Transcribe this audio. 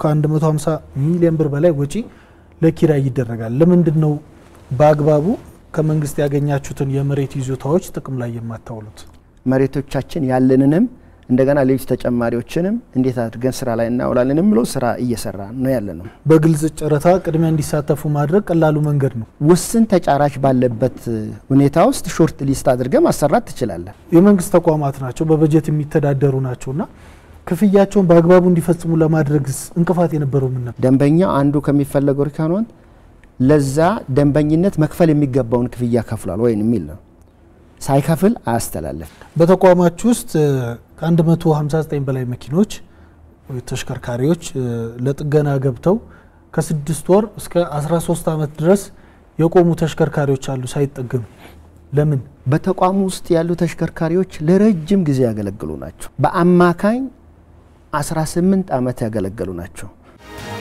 ከ150 ሚሊዮን ብር በላይ ወጪ ለኪራይ ይደረጋል። ለምንድን ነው በአግባቡ ከመንግስት ያገኛችሁትን የመሬት ይዞታዎች ጥቅም ላይ የማታውሉት? መሬቶቻችን ያለንንም እንደገና ሌሎች ተጨማሪዎችንም እንዴት አድርገን ስራ ላይ እናውላለን የሚለው ስራ እየሰራ ነው ያለ ነው። በግልጽ ጨረታ ቅድሚያ እንዲሳተፉ ማድረግ ቀላሉ መንገድ ነው። ውስን ተጫራች ባለበት ሁኔታ ውስጥ ሾርት ሊስት አድርገህ ማሰራት ትችላለን። የመንግስት ተቋማት ናቸው፣ በበጀት የሚተዳደሩ ናቸውና ክፍያቸውን በአግባቡ እንዲፈጽሙ ለማድረግ እንቅፋት የነበረው ምን ነበር? ደንበኛ አንዱ ከሚፈለገው ሪካኖን ለዛ ደንበኝነት መክፈል የሚገባውን ክፍያ ከፍሏል ወይም የሚል ነው። ሳይከፍል አያስተላልፍ። በተቋማችሁ ውስጥ ከ159 በላይ መኪኖች ተሽከርካሪዎች ለጥገና ገብተው ከስድስት ወር እስከ 13 ዓመት ድረስ የቆሙ ተሽከርካሪዎች አሉ ሳይጠገኑ። ለምን? በተቋሙ ውስጥ ያሉ ተሽከርካሪዎች ለረጅም ጊዜ ያገለግሉ ናቸው። በአማካኝ 18 ዓመት ያገለገሉ ናቸው።